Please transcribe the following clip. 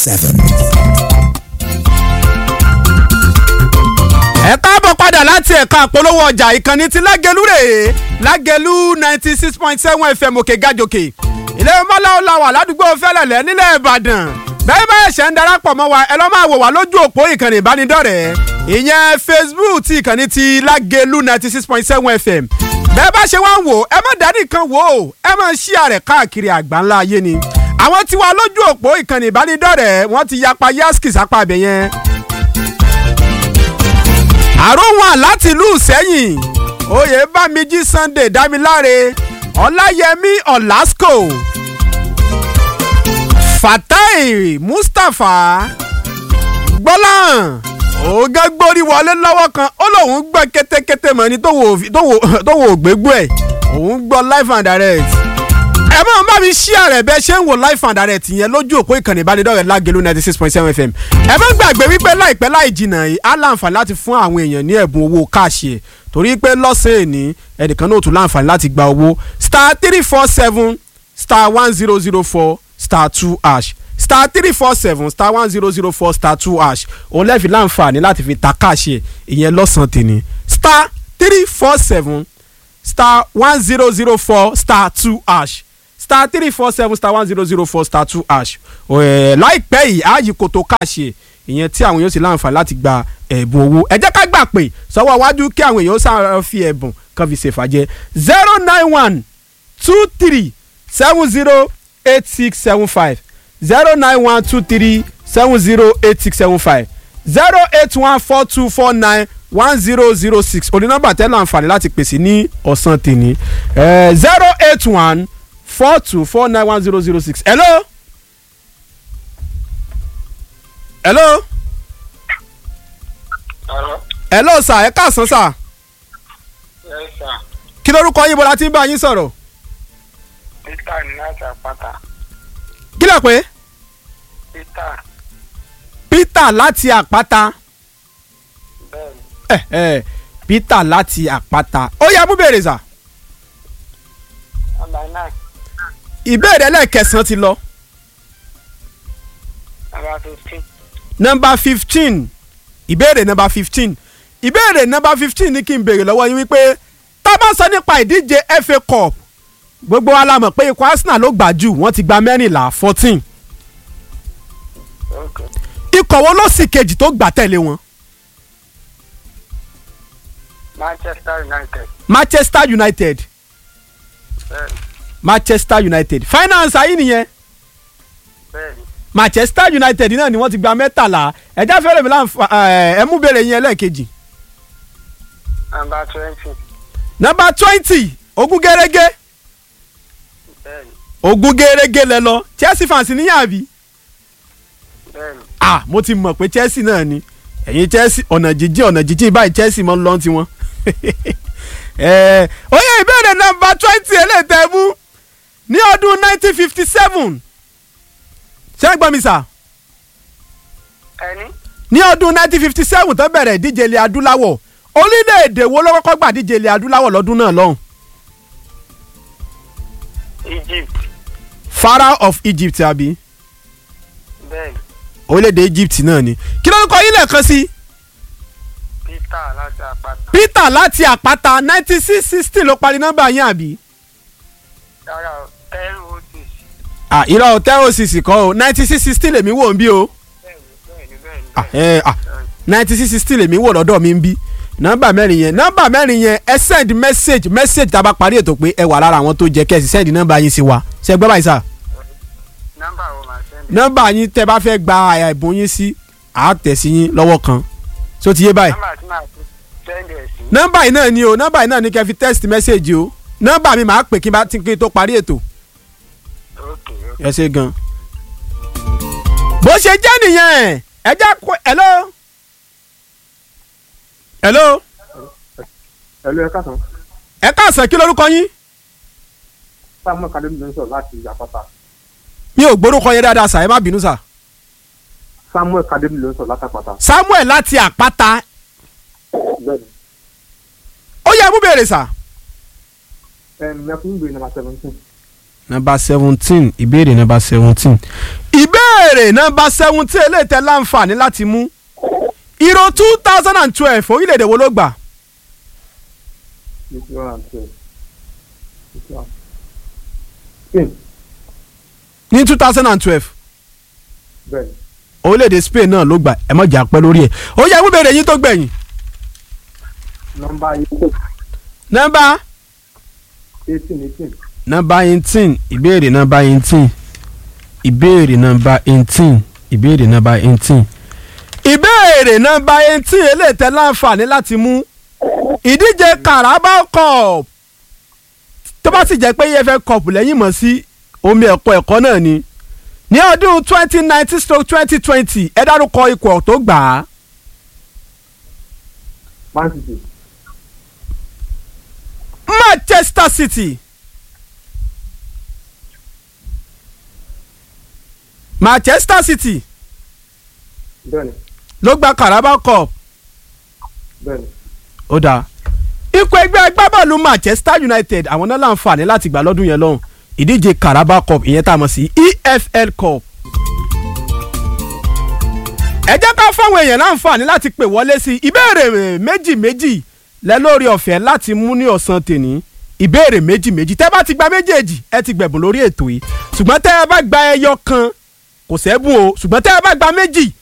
seven. ẹ káàbọ̀ padà láti ẹ̀ka àpolówó ọjà ìkànnì ti lágẹ̀lú rèé lágẹ̀lú ninety six point seven fm òkè gàjòkè ilé mọ́láwó la wà ládùúgbò fẹ́lẹ̀lẹ́ nílẹ̀ ìbàdàn bẹ́ẹ̀ báyìí ṣe ń darapọ̀ mọ́ wa ẹ lọ́ máa wò wá lójú òpó ìkànnì ìbánidọ́rẹ̀ẹ́ ìyẹn facebook ti ìkànnì ti lágẹ̀lú ninety six point seven fm bẹ́ẹ̀ bá ṣe wá ń wò ẹ má dání kan wò ó ẹ má ṣí àrẹ̀ káàkiri àgbáńlá ayé ni àwọn tí wà lójú òpó ìkànnì ìbánidọ́rẹ̀ẹ́ wọ́n ti yapa yaski sápá abẹ yẹn àròwọ̀n láti ìlú sẹ́yìn oyè bámijí sunday dámiláre ọláyẹmí ọ̀làsíkò fatai mustapha gbọ́láhàn ògá gbórí wọlé lọ́wọ́ kan ó lóun gbọ́ kétékété mọ́ ni tó wò gbégbó ẹ̀ òun gbọ́ live and direct ẹ máa bá mi ṣí ààrẹ bẹ́ẹ̀ ṣe ń wo live and direct yẹn lójú òpó ìkànnì ìbánidọ́rẹ̀ẹ́ lágẹ̀lú ninety six point seven fm ẹ má gbàgbé wípé láìpẹ́ láì jìnnà yìí á láǹfààní láti fún àwọn èèyàn ní ẹ̀bùn owó káàṣì ẹ̀ torí pé lọ́sẹ̀ èní ẹnìkan náà tún láǹfààní láti gba owó star three four seven star one zero zero four star two hash star three four seven star one zero zero four star two hash òun lẹ́ẹ̀fi láǹfààní láti fi ta káàṣì ẹ̀ ìyẹn lọ́sàn-án tèmi star three four seven star one zero zero four star two hash star three four seven star one zero zero four star two hash láìpẹ́ yìí ààyè kòtò káàṣì ìyẹn tí àwọn èèyàn sì láǹfààní láti gba ẹ̀bùn owó ẹ jẹ́ ká gbà pé sọ́wọ́ iwájú kí àwọn èèyàn sáà fi ẹ̀bùn kan fi ṣèfàjẹ́ zero nine one two three seven zero eight six seven five zero nine one two three seven zero eight six seven five zero eight one four two four nine one zero zero six òní nọ́mbà tẹ́ láǹfààní láti pèsè ní ọ̀sán tèmi zero eight one four two four nine one zero zero six. hello. hello. Hello. hello sir ẹ káàsán sir. Yes, sir. kí lórúkọ yín bọ́lá tí ń bá yín sọ̀rọ̀. Peter ní láti àpáta. kí lè pé. Peter peter láti àpáta. bẹ́ẹ̀ni ẹ ẹ peter láti àpáta. ó yá mú bèrè sà. number nine ìbéèrè ẹlẹ́ẹ̀kẹsàn-án ti lọ. number fifteen nọmba fifteen ìbéèrè nọmba fifteen ìbéèrè nọmba fifteen ní kí n béèrè lọ́wọ́ yín wípé tá a bá sọ nípa ìdíje FA Cup gbogbo wa la mọ̀ pé ikọ̀ Arsenal ló gbà jù wọ́n ti gba mẹ́rìnlá fourteen ok ikọ̀ wo ló sì kejì tó gbà tẹ̀lé wọn Manchester United Manchester United bẹ́ẹ̀ni Manchester United finance ayé nìyẹn bẹ́ẹ̀ni Manchester United náà ni wọ́n ti gba mẹ́tàlá ẹ̀já fẹ́rẹ̀ mi láǹfà ẹ̀ mú béèrè yín ẹlẹ́ẹ̀kejì number twenty nọmba twenty ogún gẹ́rẹ́gẹ́ bẹ́ẹ̀ni ogún gẹ́rẹ́gẹ́ lẹ lọ Chelsea fans níyàn àbí. bẹ́ẹ̀ni ah mo ti mọ̀ pé Chelsea náà ni ẹ̀yin Chelsea ọ̀nà jíjìn ọ̀nà jíjìn báyìí Chelsea mọ́ ń lọ́n tiwọn. Eh, ó yẹ ìbéèrè nọ́mbà twenty eléyìí mú ní ọdún nineteen fifty seven ṣé ẹ gbọ́ mi sà ẹni ní ọdún nineteen fifty seven tó bẹ̀rẹ̀ ìdíje ilẹ̀ adúláwọ̀ orílẹ̀-èdè wo ló kọ́kọ́ gbà díje ilẹ̀ adúláwọ̀ lọ́dún náà lọ́hùn Egypt Pharaoh of Egypt àbí bẹ́ẹ̀ni orílẹ̀-èdè Egypt náà ni kí ló ń kọ yín lẹ́ẹ̀kan sí Peter láti àpáta Peter láti àpáta ninety six sixteen ló parí nọ́mbà yín àbí. yàrá ten oh six ah irọ́ o tẹ́ òsìsì kọ́ o ninety six sixteen lèmi wò ń bí o bẹ́ẹ̀ni bẹ́ẹ̀ni bẹ́ẹ̀ni ah ẹ ah ninety six sixteen lèmi wò lọ́dọ̀ mi ń bí nọ́mbà mẹ́rin yẹn nọ́mbà mẹ́rin yẹn ẹ send message message tá a bá parí ètò pé ẹ wà lára àwọn tó jẹ kẹ́sì send nọ́mbà yín sí wa ṣe gbọ́ báyìí sà nọ́mbà wo máa sẹ́ni nọ́mbà yín tẹ́ bá fẹ́ gba ẹ̀bùn yín sí àá tẹ̀ sí yín lọ́wọ́ kan tó ti yé báyìí nọ́mbà tí màá fi sẹ́ndì ẹ̀ sí nọ́mbà yìí náà ni o nọ́mbà yìí náà ni kẹ́ fi text message o nọ́mbà mi máa pè kí n bá ti kí n tó parí ètò ok ok ẹ ṣe gan. bó ṣe jẹ́ nìyẹn ẹ já kó hello. hello. ẹlò ẹ káàsán ẹ káàsán kí lorúkọ yín. samuel kademi ló ń sọ̀rọ̀ láti àpáta mi ò gbórúkọ yẹn dáadáa sà ẹ má bínú sà. samuel kademi ló ń sọ̀rọ̀ láti àpáta samuel láti àpáta bẹ́ẹ̀ni ó yẹ mú bèrè sà. ẹm ẹ fún ìgbé nàmbà seventeen number seventeen ìbéèrè number seventeen ìbéèrè nọ́mbà seventeen eléyìí tẹ́ láǹfààní láti mú Euro two thousand and twelve orílẹ̀-èdè wo ló gbà ní two thousand and twelve spain ní two thousand and twelve bẹ́ẹ̀ ni orílẹ̀-èdè Spain náà ló gbà ẹ mọ̀ jà pẹ́ lórí ẹ̀ ó yẹ wí bèrè yín tó gbẹ̀yìn nọ́mbà eighteen nọ́mbà eighteen eighteen nọ́mbà eighteen ìbéèrè nọ́mbà eighteen ìbéèrè nọ́mbà eighteen ìbéèrè nọ́mbà eighteen ìbéèrè nọ́mbà eighteen eléyìí tẹ́ láǹfààní láti mú ìdíje Carabao Cup tó bá sì jẹ́ pé EFL Cup lẹ́yìn mọ̀ sí omi ẹ̀kọ́ ẹ̀kọ́ náà ni ní ọdún twenty nineteen stroke twenty twenty ẹ dárúkọ ikọ̀ tó gbà á man city Manchester City Manchester City bẹ́ẹ̀ ni ló gba Carabao Cup bẹ́ẹ̀ ni ó dáa ikọ̀ ẹgbẹ́ agbábọ́ọ̀lù Manchester United àwọn náà láǹfààní láti gbà lọ́dún yẹn lọ́hùn ìdíje Carabao Cup ìyẹn tá a mọ̀ sí EFL Cup. ẹ jẹ́ ká fáwọn èèyàn láǹfààní láti pè wọlé sí i ìbéèrè méjì méjì lẹ lórí ọ̀fẹ́ láti mú ní ọ̀sán tèní ìbéèrè méjì méjì tẹ́ bá ti gba méjèèjì ẹ ti gbẹ̀bùn lórí ètò yìí ṣùgbọ́n tẹ́ ẹ bá gba ẹyọ kan kò sẹ́bùn o ṣùgbọ́n tẹ́ ẹ bá gba méjì